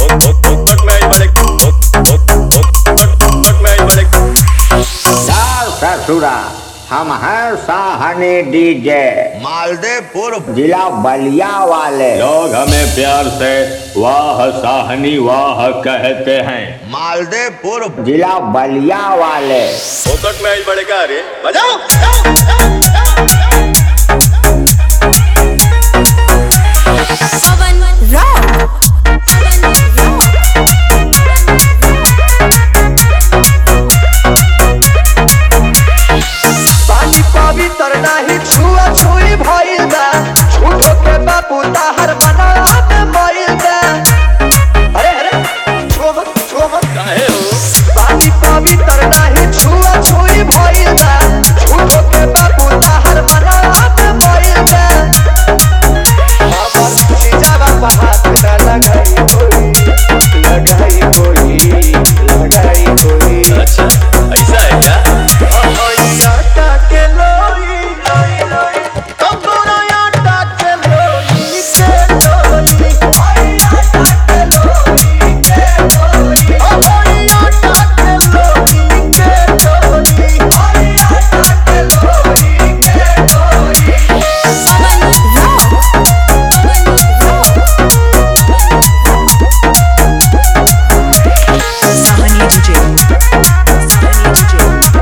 सार ससुरा हम हैं साहनी डीजे मालदेपुर जिला बलिया वाले लोग हमें प्यार से वाह साहनी वाह कहते हैं मालदेपुर जिला बलिया वाले फोकट में आई बड़े का रे बजाओ Pavan Rock. Pavan Rock. पानी पवित्र नाही छुआ छुई भइल बा झूठो के बाबू ताहर मना में मइल बा अरे अरे छुआ मत छुआ मत काहे हो पानी पवित्र नाही छुआ छुई भइल बा झूठो के बाबू ताहर मना में मइल बा हमर सीजावा पर हाथ न लगाई कोई लगाई कोई लगाई कोई अच्छा ऐसा है क्या Pavan Rock. Pavan Rock. Sahani DJ. Sahani DJ.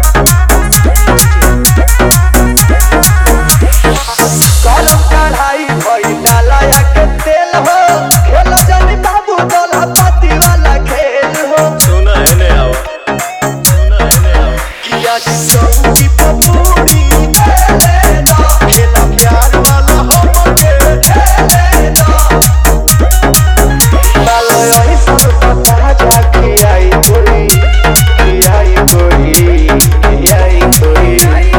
गरम कढ़ाई भई डालया के तेल हो खेल जनी बाबू दला पाती वाला खेल हो सुना है ने आओ सुना है ने आओ किया की चौकी पपूरी खेले दा खेल प्यार वाला हम के खेले दा बालो यही सब पता जा के आई कोई के आई कोई के आई कोई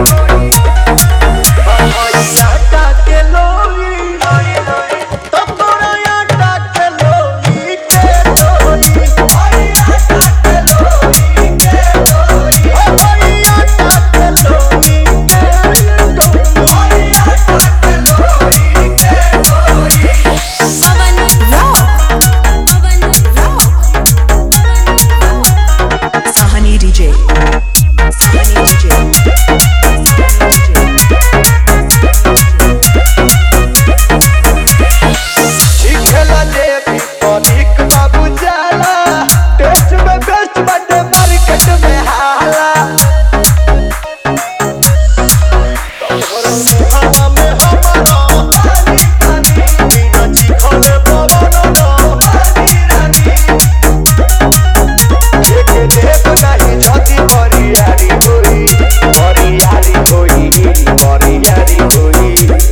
आटा के लोई तब तोरा आटा के लोई के लोई आटा के लोई के लोई आटा के लोई के लोई आटा के लोई के लोई Pavan Rock. Pavan Rock. Pavan Rock. Sahani DJ. Sahani DJ. चिखला देवी पनिक बाबू जाला टेस्ट में बेस्ट बटे मार्केट में हाला तोहरा मुहावा में हमारा पानी पानी बिना चिखले पवन न पानी रानी एक देव नहीं झती बरियारी होई बरियारी होई बरियारी होई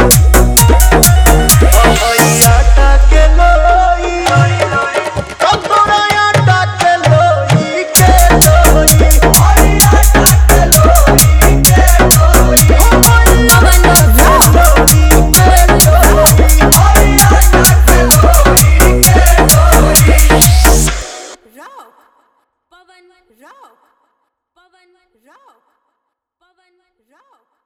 आटा के लोई तब तोरा आटा के लोई के लोई आटा के लोई के लोई Pavan Rock. लोई के लोई आटा के लोई के लोई Rock. Pavan Rock. Pavan Rock. Pavan Rock.